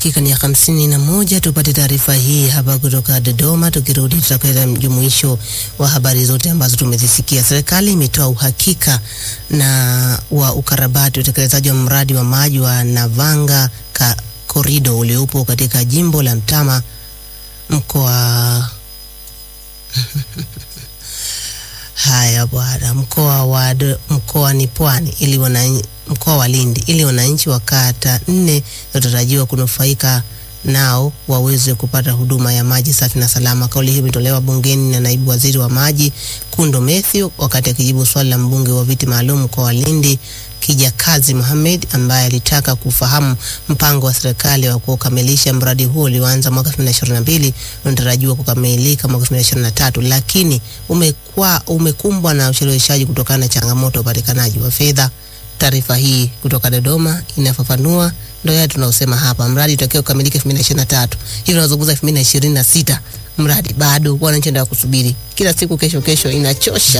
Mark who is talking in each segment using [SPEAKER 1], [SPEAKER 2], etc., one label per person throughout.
[SPEAKER 1] dakika ni ya hamsini na moja. Tupate taarifa hii hapa kutoka Dodoma. Tukirudi tutakwenda mjumuisho wa habari zote ambazo tumezisikia. Serikali imetoa uhakika na wa ukarabati utekelezaji wa mradi wa maji wa Navanga ka korido uliopo katika jimbo la Mtama mkoa Haya bwana, mkoa wa mkoa ni Pwani ili wananchi mkoa wa Lindi ili wananchi wa kata nne zinatarajiwa kunufaika nao waweze kupata huduma ya maji safi na salama. Kauli hiyo imetolewa bungeni na naibu waziri wa maji Kundo Mathew wakati akijibu swali la mbunge wa viti maalum mkoa wa Lindi Kijakazi Mohamed ambaye alitaka kufahamu mpango wa serikali wa kukamilisha mradi huo ulioanza mwaka 2022 unatarajiwa kukamilika mwaka 2023, lakini umekuwa umekumbwa na ucheleweshaji kutokana na changamoto ya upatikanaji wa fedha. Taarifa hii kutoka Dodoma inafafanua ndio yale tunaosema hapa, mradi utakiwa kukamilika 2023, hivi tunazungumza 2026, mradi bado, wananchi ndio kusubiri kila siku, kesho kesho, inachosha.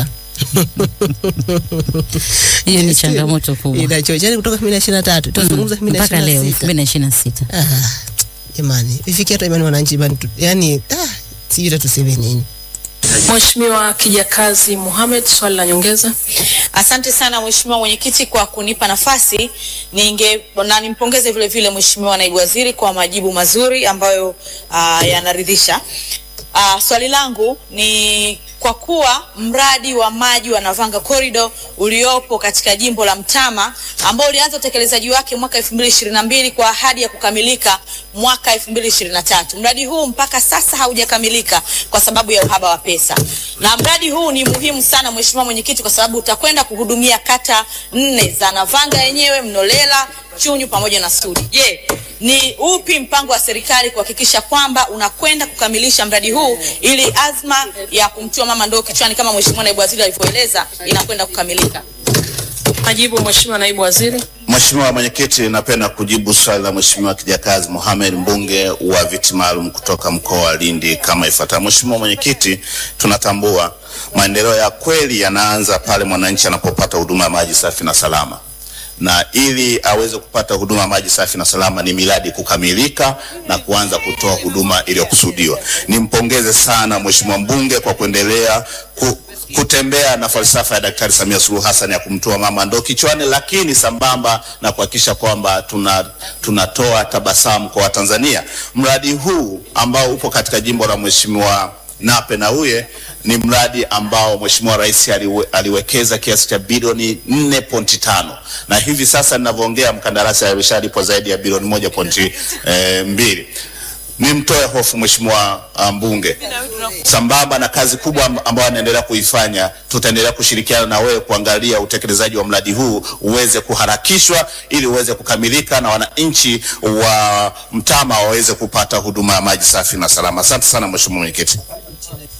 [SPEAKER 2] Hiyo ni changamoto kubwa.
[SPEAKER 1] Inachosha yani, kutoka 2023 tunazungumza 2026
[SPEAKER 2] mpaka leo 2026.
[SPEAKER 1] Ah, jamani, ifikia hata imani wananchi imani, yani ah, sijui hata tuseme nini.
[SPEAKER 3] Mheshimiwa Kijakazi Mohamed, swali la nyongeza.
[SPEAKER 4] Asante sana Mheshimiwa Mwenyekiti kwa kunipa nafasi. Ninge na nimpongeze vile vile Mheshimiwa Naibu Waziri kwa majibu mazuri ambayo uh, yanaridhisha. Uh, swali langu ni kwa kuwa mradi wa maji wa Navanga Corridor uliopo katika jimbo la Mtama ambao ulianza utekelezaji wake mwaka 2022 kwa ahadi ya kukamilika mwaka 2023. Mradi huu mpaka sasa haujakamilika kwa sababu ya uhaba wa pesa. Na mradi huu ni muhimu sana Mheshimiwa Mwenyekiti, kwa sababu utakwenda kuhudumia kata nne za Navanga yenyewe, Mnolela, Chunyu pamoja na Sudi. Je, ni upi mpango wa serikali kuhakikisha kwamba unakwenda kukamilisha mradi huu ili azma ya kumtua mama ndoo kichwani kama Mheshimiwa Naibu Waziri alivyoeleza inakwenda kukamilika?
[SPEAKER 3] Majibu Mheshimiwa Naibu Waziri.
[SPEAKER 5] Mheshimiwa Mwenyekiti, napenda kujibu swali la Mheshimiwa Kijakazi Mohamed, mbunge wa viti maalum kutoka mkoa wa Lindi kama ifuatavyo. Mheshimiwa Mwenyekiti, tunatambua maendeleo ya kweli yanaanza pale mwananchi anapopata huduma ya maji safi na salama na ili aweze kupata huduma ya maji safi na salama ni miradi kukamilika na kuanza kutoa huduma iliyokusudiwa. Nimpongeze sana Mheshimiwa mbunge kwa kuendelea ku, kutembea na falsafa ya Daktari Samia Suluhu Hassan ya kumtoa mama ndoo kichwani, lakini sambamba na kuhakikisha kwamba tuna tunatoa tabasamu kwa Watanzania. Mradi huu ambao upo katika jimbo la Mheshimiwa Nape Nnauye ni mradi ambao Mheshimiwa Rais aliwe, aliwekeza kiasi cha bilioni 4.5 na hivi sasa ninavyoongea mkandarasi ameshalipwa zaidi ya bilioni 1.2. Nimtoe hofu Mheshimiwa mbunge, sambamba na kazi kubwa ambayo anaendelea kuifanya, tutaendelea kushirikiana na wewe kuangalia utekelezaji wa mradi huu uweze kuharakishwa ili uweze kukamilika na wananchi wa Mtama waweze kupata huduma ya maji safi na salama. Asante sana Mheshimiwa Mwenyekiti.